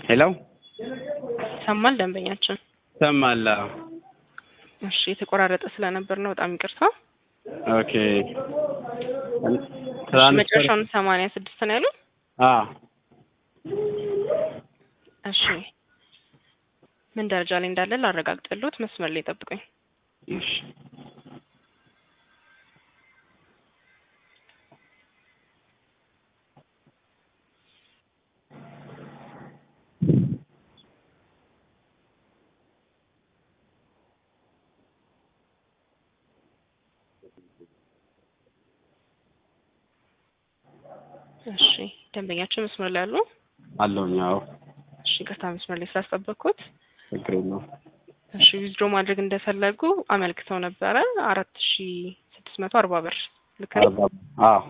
ሄሎ ሰማል ደንበኛችን። ሰማላ እሺ የተቆራረጠ ስለነበር ነው በጣም ይቅርታ። ኦኬ እሺ መጨረሻውን ሰማንያ ስድስት ነው ያሉት። አ እሺ ምን ደረጃ ላይ እንዳለ ላረጋግጥልዎት፣ መስመር ላይ ጠብቁኝ። እሺ እሺ ደንበኛችን መስመር ላይ አሉ? አለሁኝ። አዎ እሺ ይቅርታ መስመር ላይ ስላስጠበቅኩት። ችግር የለውም። እሺ ዊዝድሮ ማድረግ እንደፈለጉ አመልክተው ነበረ አራት ሺ ስድስት መቶ አርባ ብር ልክ ነው? አርባ አዎ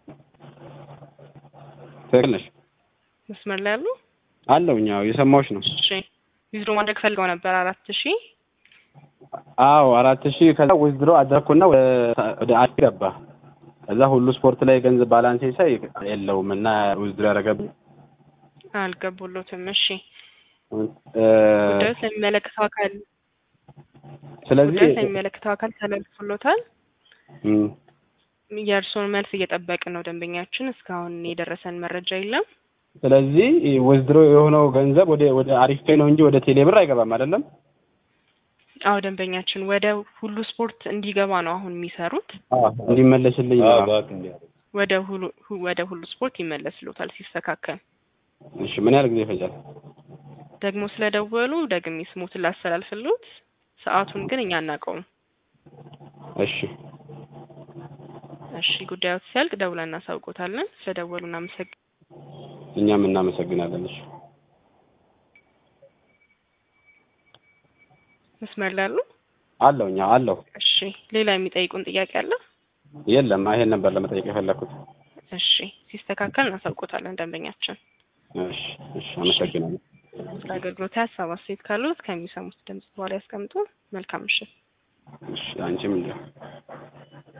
ትክክል ነሽ። መስመር ላይ አሉ? አለሁኝ። አዎ የሰማሁሽ ነው። እሺ ዊዝድሮ ማድረግ ፈልገው ነበር አራት ሺ አዎ አራት ሺህ ከዛ ዊዝድሮ አደረኩና ወደ አዲ ገባ። ከዛ ሁሉ ስፖርት ላይ ገንዘብ ባላንሴ ሳይ የለውም እና ዊዝድሮ ያደረገብኝ አልገቡሎትም። እሺ እ ጉዳዩ ስለሚመለከተው አካል ስለዚህ ጉዳዩ ስለሚመለከተው አካል ተላልፎሎታል። እም፣ የእርስዎን መልስ እየጠበቅን ነው ደንበኛችን። እስካሁን የደረሰን መረጃ የለም። ስለዚህ ዊዝድሮ የሆነው ገንዘብ ወደ ወደ አሪፍ ፔ ነው እንጂ ወደ ቴሌ ብር አይገባም አይደለም? አዎ ደንበኛችን ወደ ሁሉ ስፖርት እንዲገባ ነው አሁን የሚሰሩት። አዎ እንዲመለስልኝ ነው። ወደ ሁሉ ወደ ሁሉ ስፖርት ይመለስሎታል ሲስተካከል። እሺ ምን ያህል ጊዜ ይፈጃል? ደግሞ ስለደወሉ ደግሜ ስሞትን ላስተላልፍሎት። ሰዓቱን ግን እኛ አናውቀውም። እሺ እሺ ጉዳዮት ሲያልቅ ደውለን እናሳውቆታለን። ስለደወሉ እናመሰግ እኛም እናመሰግናለን። እሺ መስመር ላይ አሉ? አለሁኝ። አዎ አለሁ። እሺ ሌላ የሚጠይቁን ጥያቄ አለ? የለም ይሄን ነበር ለመጠየቅ የፈለኩት። እሺ ሲስተካከል እናሳውቆታለን ደንበኛችን። እሺ እሺ አመሰግናለሁ። ስለ አገልግሎት ሀሳብ አስተያየት ካሉት ከሚሰሙት ድምጽ በኋላ ያስቀምጡ። መልካም ምሽት። እሺ አንቺም እንዲያው